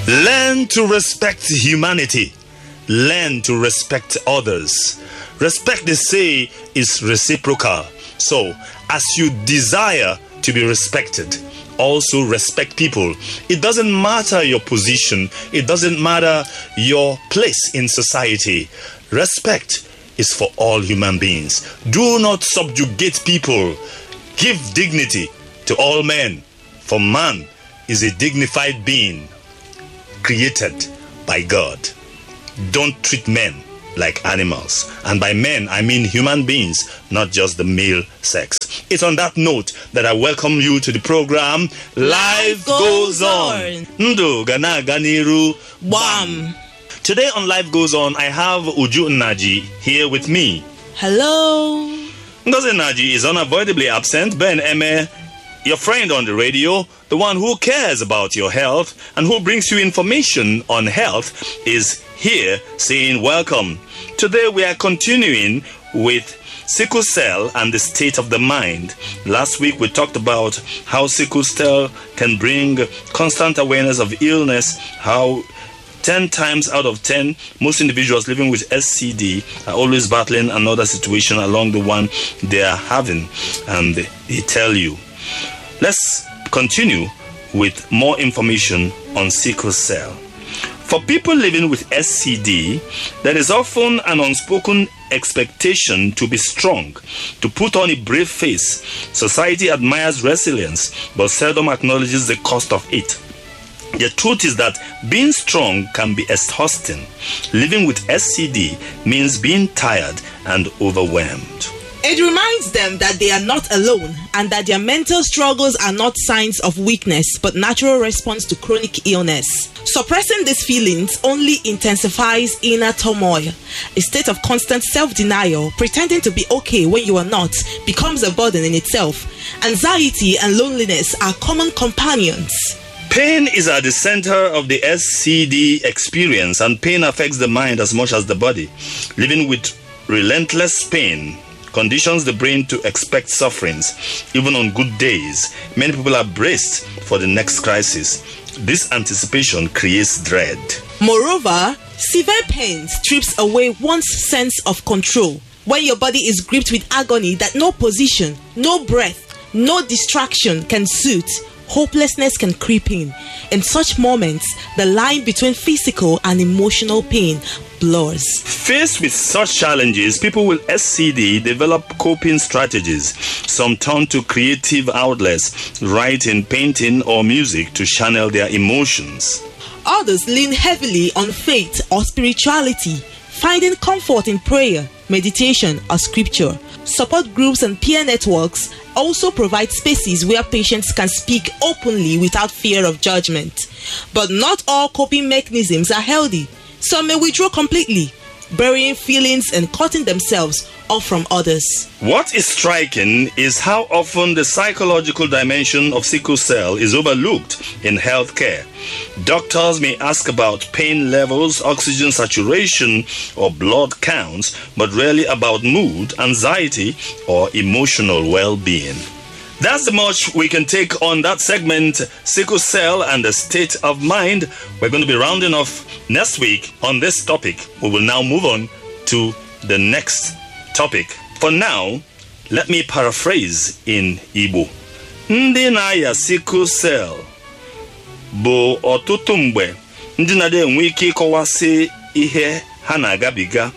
Learn to respect humanity. Learn to respect others. Respect, they say, is reciprocal. So, as you desire to be respected, also respect people. It doesn't matter your position, it doesn't matter your place in society. Respect is for all human beings. Do not subjugate people. Give dignity to all men, for man is a dignified being created by God. Don't treat men like animals. And by men, I mean human beings, not just the male sex. It's on that note that I welcome you to the program Life Goes On. Ndu gana ganiru Bam. Today on Life Goes On, I have Uju Naji here with me. Hello. Ngozi Naji is unavoidably absent. Ben Eme, your friend on the radio, the one who cares about your health and who brings you information on health, is here saying welcome. Today we are continuing with sickle cell and the state of the mind. Last week we talked about how sickle cell can bring constant awareness of illness, how 10 times out of 10, most individuals living with SCD are always battling another situation along the one they are having, and they tell you. Let's continue with more information on sickle cell. For people living with SCD, there is often an unspoken expectation to be strong, to put on a brave face. Society admires resilience, but seldom acknowledges the cost of it. The truth is that being strong can be exhausting. Living with SCD means being tired and overwhelmed. It reminds them that they are not alone and that their mental struggles are not signs of weakness but natural response to chronic illness. Suppressing these feelings only intensifies inner turmoil. A state of constant self denial, pretending to be okay when you are not, becomes a burden in itself. Anxiety and loneliness are common companions. Pain is at the center of the SCD experience, and pain affects the mind as much as the body. Living with relentless pain conditions the brain to expect sufferings, even on good days. Many people are braced for the next crisis. This anticipation creates dread. Moreover, severe pain strips away one's sense of control. When your body is gripped with agony that no position, no breath, no distraction can suit, hopelessness can creep in. In such moments, the line between physical and emotional pain blurs. Faced with such challenges, people with SCD develop coping strategies. Some turn to creative outlets, writing, painting, or music to channel their emotions. Others lean heavily on faith or spirituality, finding comfort in prayer, meditation, or scripture. Support groups and peer networks also provide spaces where patients can speak openly without fear of judgment. But not all coping mechanisms are healthy. Some may withdraw completely, burying feelings and cutting themselves off from others. What is striking is how often the psychological dimension of sickle cell is overlooked in healthcare. Doctors may ask about pain levels, oxygen saturation, or blood counts, but rarely about mood, anxiety, or emotional well being. That's the much we can take on that segment, sickle cell and the state of mind. We're going to be rounding off next week on this topic. We will now move on to the next topic. For now, let me paraphrase in Igbo. Ndị na-aya sickle cell bụ ọtụtụ mgbe ndị na-adị enwe ike ịkọwasị ihe ha na-agabiga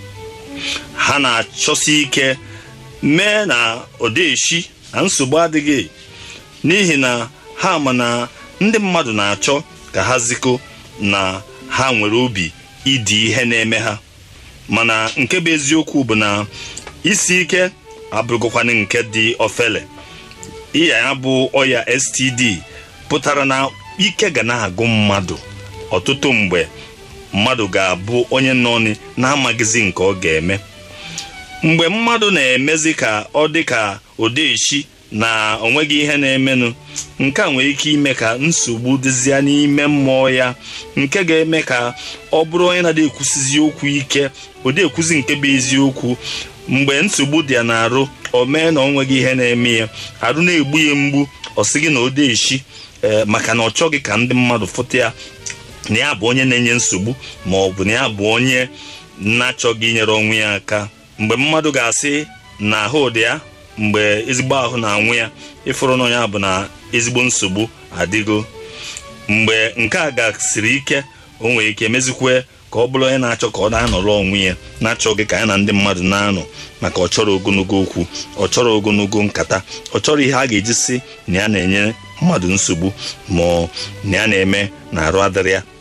ha na-achọsi ike mee na odeshi na nsogbu adịghị n'ihi na ha ma na ndị mmadụ na-achọ ka ha ziko na ha nwere obi ịdị ihe na-eme ha mana nke bụ eziokwu bụ na isi ike abụrụgokwana nke dị ofele ịya ya bụ ọya std pụtara na ike ga na-agụ mmadụ ọtụtụ mgbe mmadụ ga-abụ onye nọ na-amaghịzi nke ọ ga-eme mgbe mmadụ na-emezi ka ọ dị ka odeshi na onweghị ihe na-emenụ nke a nwere ike ime ka nsogbu dịzịa n'ime mmụọ ya nke ga-eme ka ọ bụrụ onye na-adị ekwusizi okwu ike ụdị ekwuzi nke bụ eziokwu mgbe nsogbu dị ya na-arụ o mee na ọ nweghị ihe na-eme ya arụ na-egbu ya mgbu ọ sị gị na odeshi ee maka na ọ chọghị ka ndị mmadụ fụta ya na ya bụ onye na-enye nsogbu ma ọ bụ na ya bụ onye na-achọghị inyere onwe ya aka mgbe mmadụ ga-asị na ahụ dị ya mgbe ezigbo ahụ na-anwụ ya ịfụrụ na ya bụ na ezigbo nsogbu adịgo mgbe nke a gasịrị ike o nwere ike mezikwe ka ọ bụrụ onye na-achọ ka ọ na-anọrọ onwe ya na-achọghị ka ya na ndị mmadụ na-anọ maka ọ chọrọ ogologo okwu ọ chọrọ ogologo nkata ọ chọrọ ihe a ga-eji si na ya na-enye mmadụ nsogbu ma na ya na-eme na arụ adịrị ya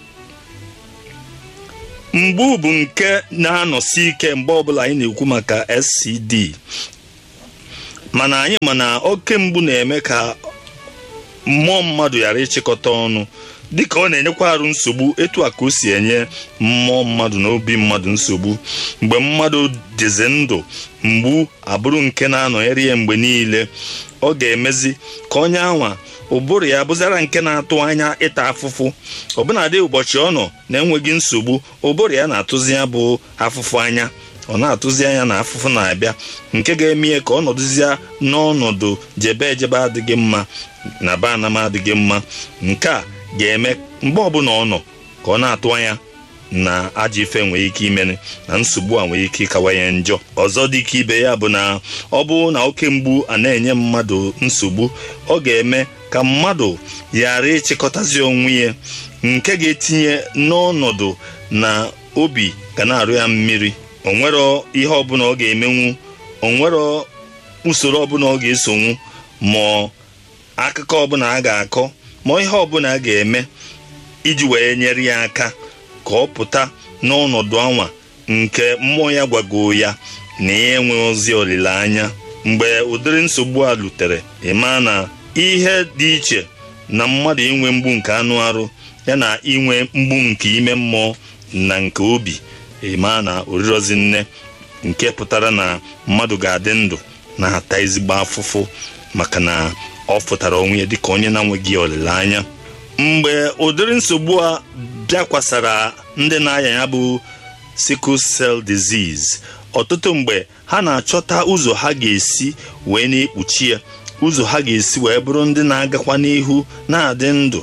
mgbu bụ nke na-anọsi ike mgbe ọbụla anyị na-ekwu maka SCD mana anyị ma na oke mgbu na-eme ka mmụọ mmadụ ghara ịchịkọta ọnụ dịka ọ na-enyekwa arụ nsogbu etu a ka o si enye mmụọ mmadụ na obi mmadụ nsogbu mgbe mmadụ dịzi ndụ mgbu abụrụ nke na-anọnyere ya mgbe niile ọ ga-emezi ka onye anwa ụbụrụ ya bụzara nke na-atụ anya ịta afụfụ ọbụnadị ụbọchị ọ nọ na-enweghị nsogbu ụbụrụ ya na-atụzi ya bụ afụfụ anya ọ na-atụzi anya na afụfụ na-abịa nke ga-eme ya ka ọ nọdụzie n'ọnọdụ jebe ejebe adịghị mma na be anam adịghị mma nke a ga-eme mgbe ọbụla ọ nọ ka ọ na-atụ anya na ajọ ife nwere ike imere na nsogbu a nwere ike ịkawanye njọ ọzọ dị ka ibe ya bụ na ọ bụrụ na oke mgbu a na-enye mmadụ nsogbu ọ ga-eme ka mmadụ ghara ịchịkọtazi onwe ya nke ga-etinye n'ọnọdụ na obi ga na-arụ ya mmiri o nwero ihe ọbụla ọ ga-emenwu o nwero usoro ọbụla ọ ga-esonwu ma akụkọ ọbụla a ga-akọ ma ihe ọbụla a ga-eme iji wee nyere ya aka ka ọ pụta n'ọnọdụ anwa nke mmụọ ya gwago ya na ya enwe ozi olileanya mgbe ụdịrị nsogbu a lutere ịma na ihe dị iche na mmadụ inwe mgbu nke anụ arụ ya na inwe mgbu nke ime mmụọ na nke obi ịma na orirozi nne nke pụtara na mmadụ ga-adị ndụ na-ata ezigbo afụfụ maka na ọ pụtara onwe ya dịka onye na-enweghị olileanya mgbe ụdịrị nsogbu a bịakwasara ndị na-aya ya bụ sickle cell disease ọtụtụ mgbe ha na-achọta ụzọ ha ga-esi wee na-ekpuchi ya ụzọ ha ga-esi wee bụrụ ndị na-agakwa n'ihu na-adị ndụ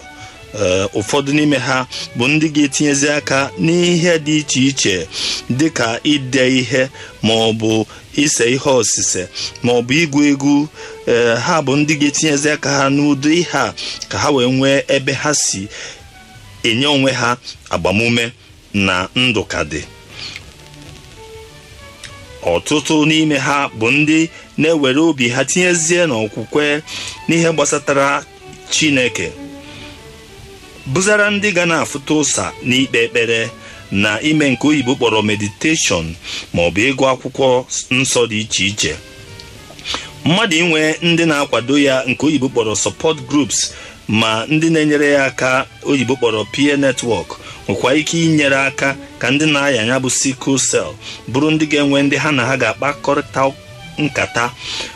ụfọdụ n'ime ha bụ ndị ga-etinyezi aka n'ihe dị iche iche dịka ide ihe ma ọ bụ ise ihe osise ma ọ bụ ịgụ egwu ee ha bụ ndị ga-etinyezi aka ha n'ụdị ihe a ka ha wee nwee ebe ha si enye onwe ha agbamume na ndụ ka dị ọtụtụ n'ime ha bụ ndị na-ewere obi ha tinyezie n'okwukwe n'ihe gbasatara Chineke bụzara ndị ga na-afụta ụsa n'ikpe ekpere na ime nke oyibo kpọrọ mediteshọn ma ọ bụ ịgụ akwụkwọ nsọ dị iche iche mmadụ inwe ndị na-akwado ya nke oyibo kpọrọ support groups ma ndị na-enyere ya aka oyibo kpọrọ peer network nwekwa ike inyere aka ka ndị na-aya ya bụ sickle cell bụrụ ndị ga-enwe ndị ha na ha ga-akpakọrịta nkata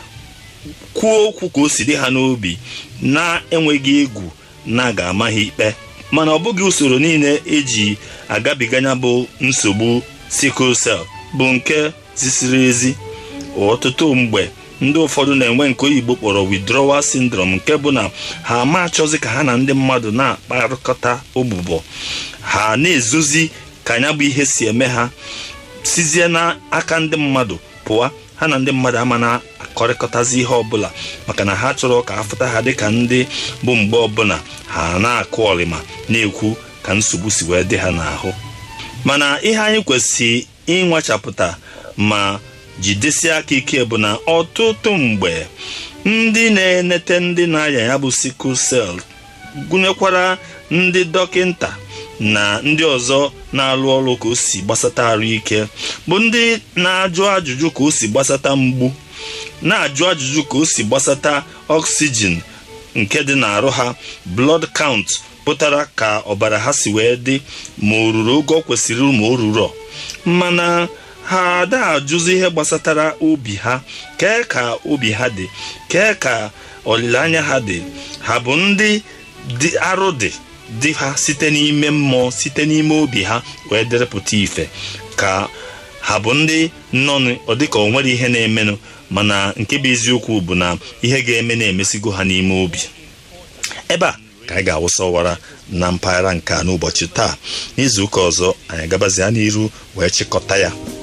kwuo okwu ka o si dị ha n'obi na-enweghị egwu na ga-ama ha ikpe mana ọ bụghị usoro niile eji agabiganya bụ nsogbu sickle cell bụ nke zisiri ezi ọtụtụ mgbe ndị ụfọdụ na-enwe nke oyibo kpọrọ withdrawal syndrome nke bụ na ha ama achọzi ka ha na ndị mmadụ na-akparịkọta ogbụbọ ha na-ezozi ka anya bụ ihe si eme ha sizie n'aka ndị mmadụ pụọ ha na ndị mmadụ ama na-akọrịkọtazi ihe ọbụla maka na ha chọrọ ka afụta ha dịka ndị bụ mgbe ọbụla ha na-akụ ọrịma na-ekwu ka nsogbu si wee dị ha n'ahụ mana ihe anyị kwesịrị ịnwachapụta ma jidesie aka ike bụ na ọtụtụ mgbe ndị na-enete ndị na-aya ya bụ sickle cell gụnyekwara ndị dọkịnta na ndị ọzọ na-alụ ọrụ ka o si gbasata arụ ike bụ ndị na-ajụ ajụjụ ka o si gbasata mgbu na-ajụ ajụjụ ka o si gbasata oxygen nke dị n'arụ ha blood count pụtara ka ọbara ha si wee dị ma o ruru oge ọ kwesịrị ma o ruru mana ha ada ajụzi ihe gbasatara obi ha kee ka obi ha dị kee ka olileanya ha dị ha bụ ndị dị arụ dị dị ha site n'ime mmụọ site n'ime obi ha wee derepụta ife ka ha bụ ndị nọ ọ dịka o nwere ihe na-emenụ mana nke bụ eziokwu bụ na ihe ga-eme na-emesigo ha n'ime obi ebe a ka anyị ga-awụsawara na mpaghara nke a n'ụbọchị taa n'izu ụka ọzọ anyị gabazia n'iru wee chịkọta ya